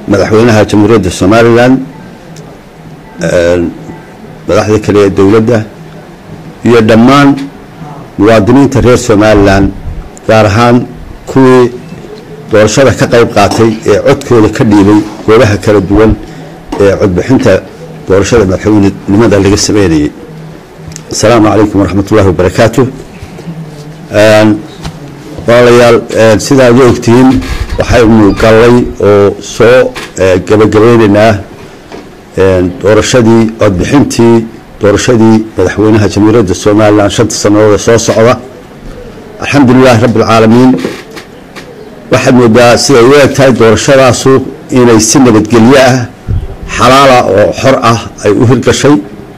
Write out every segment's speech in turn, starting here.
madaxweynaha jamhuuriyadda somalilan madaxda kale ee dowladda iyo dhammaan muwaadiniinta reer somalilan gaar ahaan kuwii doorashada ka qayb qaatay ee codkooda ka dhiibay goobaha kala duwan ee codbixinta doorashada madaxweynenimada laga sameynayay asalaamu calaykum waraxmat ullahi wabarakaatu walaalayaal sidaad u ogtihiin waxaynu gallay oo soo gabagabeynaynaa doorashadii codbixintii doorashadii madaxweynaha jamhuuriyadda somalilan shanta sannadood ee soo socda alxamdulilahi rabbi alcaalamiin waxaad moodaa siday u eg tahay doorashadaasu inay si nabadgelyo ah xalaala oo xor ah ay u hirgashay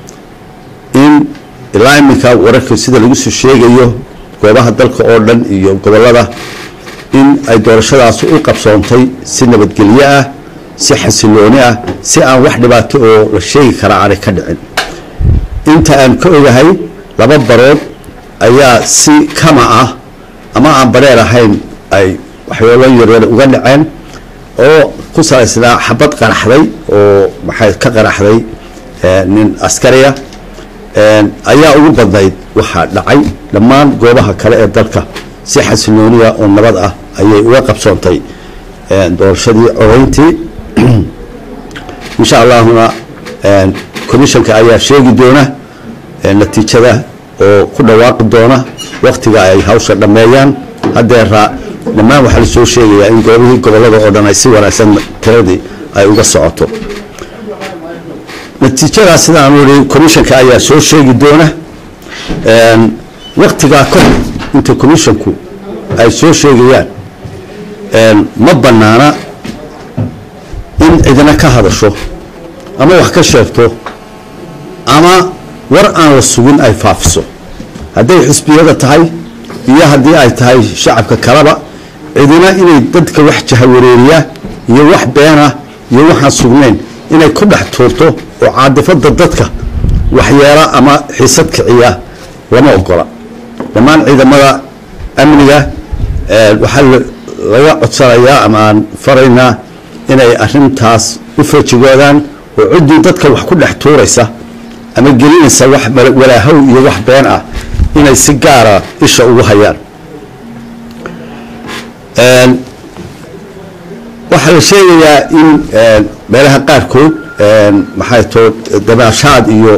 in ilaa iminka wararka sida lagu soo sheegayo goobaha dalka oo dhan iyo gobollada in ay doorashadaasu u qabsoontay si nabadgelyo ah si xasilooni ah si aan wax dhibaato oo la sheegi karaa aanay ka dhicin inta aan ka ogahay laba barood ayaa si kama ah ama aan bareer ahayn ay waxyaalo yaryar uga dhaceen oo ku salaysnaa xabad qaraxday oo maxay ka qaraxday nin askariya ayaa ugu badnayd waxaa dhacay dhammaan goobaha kale ee dalka si xasilooniya oo nabad ah ayay uga qabsoontay doorashadii codayntii insha allahuna commissionka ayaa sheegi doona natiijada oo ku dhawaaqi doona waktiga ay hawsha dhammeeyaan haddeera dhammaan waxaa lasoo sheegayaa in goobihii gobollada oo dhan ay si wanaagsan tiradii ay uga socoto natiijadaas sidaanu ihi commissionka ayaa soo sheegi doona waktigaa ka hor inta commissionku ay soo sheegayaan ma bannaana in cidina ka hadasho ama wax ka sheegto ama war aan la sugin ay faafiso hadday xisbiyada tahay iyo haddii ay tahay shacabka kaleba cidina inay dadka wax jahawareeriya iyo wax beena iyo waxaan sugnayn inay ku dhex tuurto oo caadifada dadka waxyeela ama xiisad kiciya lama ogola dhammaan ciidamada amniga waxaa laga codsanayaa ama aan faraynaa inay arintaas u feejigoodaan oo ciddii dadka wax ku dhex tuuraysa ama gelinaysa wax walaahow iyo wax been ah inay si gaara isha ugu hayaan waxaa la sheegayaa in meelaha qaarkood maxay too dabaashaad iyo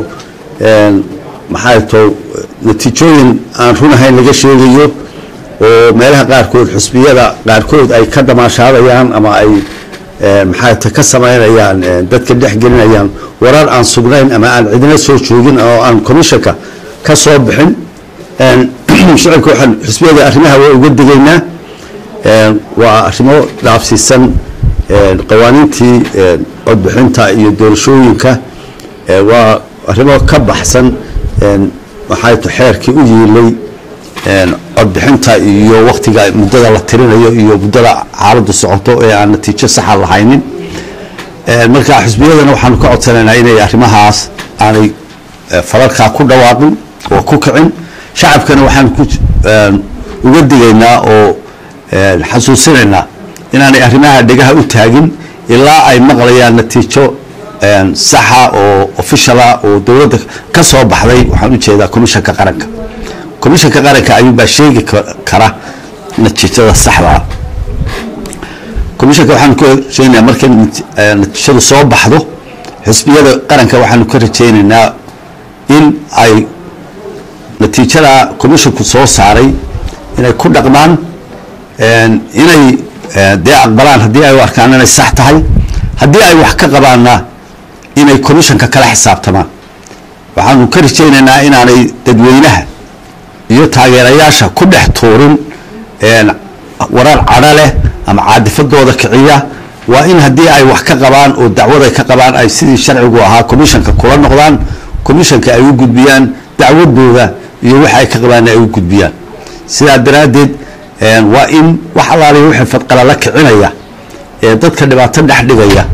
maxay too natiijooyin aan runahayn laga sheegayo oo meelaha qaarkood xusbiyada qaarkood ay ka damaashaadayaan ama ay maxay ta ka samaynayaan dadka dhex gelinayaan warar aan sugnayn ama aan cidina soo joogin oo aan commissionka ka soo bixin shicibka waxaan xusbiyada arrimaha waa uga digaynaa waa arrimo dhaafsiisan qawaaniintii codbixinta iyo doorashooyinka waa arrimo ka baxsan maxay t xeerkii u yiilay codbixinta iyo waktiga muddada la tirinayo iyo muddada xaaladdu socoto ee aan natiijo saxa lahaynin marka xusbiyadana waxaanu ka codsanaynaa inay arrimahaas aanay falalkaa ku dhawaaqin oo ku kicin shacabkana waxaan ku uga digaynaa oo xasuusinaynaa inaanay arrimaha dhegaha u taagin ilaa ay maqlayaan natiijo saxa oo officiala oo dowladda ka soo baxday waxaan ujeedaa commissionka qaranka commissionka qaranka ayuunbaa sheegi kara natiijada saxdaa commissionka waxaanu ka rajeynayaa markay natiijadu soo baxdo xisbiyada qaranka waxaanu ka rajeynaynaa in ay natiijada commissionku soo saaray inay ku dhaqmaan inay dee aqbalaan haddii ay u arkaan inay sax tahay haddii ay wax ka qabaanna inay commissionka kala xisaabtamaan waxaanu ka rajeynaynaa inaanay dadweynaha iyo taageerayaasha ku dhex tuurin warar cadho leh ama caadifadooda kiciya waa in haddii ay wax ka qabaan oo dacwad ay ka qabaan ay sidii sharcigu ahaa commissionka kula noqdaan commissionka ay u gudbiyaan dacwadooda iyo waxa ay ka qabaan ay u gudbiyaan sidaa daraaddeed waa in wax allaaliya wixii fadqalala kicinaya ee dadka dhibaato dhex dhigaya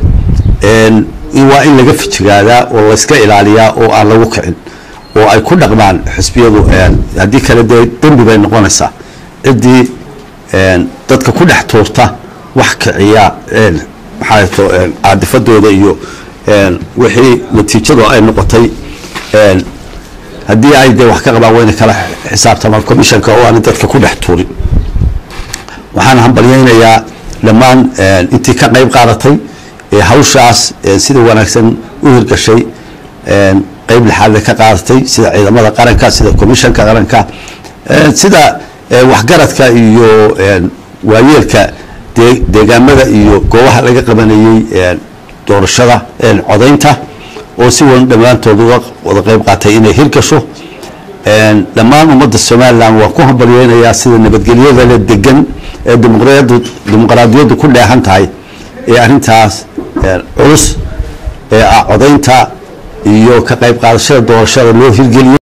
waa in laga fijigaadaa oo layska ilaaliyaa oo aan lagu kicin oo ay ku dhaqmaan xisbiyadu haddii kale dee dembi bay noqonaysaa ciddii dadka ku dhex tuurta wax kiciya maxaa to caadifadooda iyo wixii natiijadu ay noqotay haddii ay dee wax ka qabaan wayna kala xisaabtamaan commissionka oo aanay dadka ku dhex tuurin waxaan hambalyaynayaa dhammaan intii ka qayb qaadatay ee hawshaas sida wanaagsan u hirgashay qayb lixaadle ka qaadatay sida ciidamada qaranka sida commissionka qaranka sida waxgaradka iyo waayeelka deegaamada iyo goobaha laga qabanayey doorashada codaynta oo si wan dhammaantood uga wada qayb qaatay inay hirgasho dhammaan ummadda somalilan waan ku hambalyeynayaa sida nabadgelyada le degan ee dimuqraadiyaddu ku dheehan tahay ee arrintaas culus ee ah codaynta iyo ka qayb qaadashada doorashada loo hirgeliyo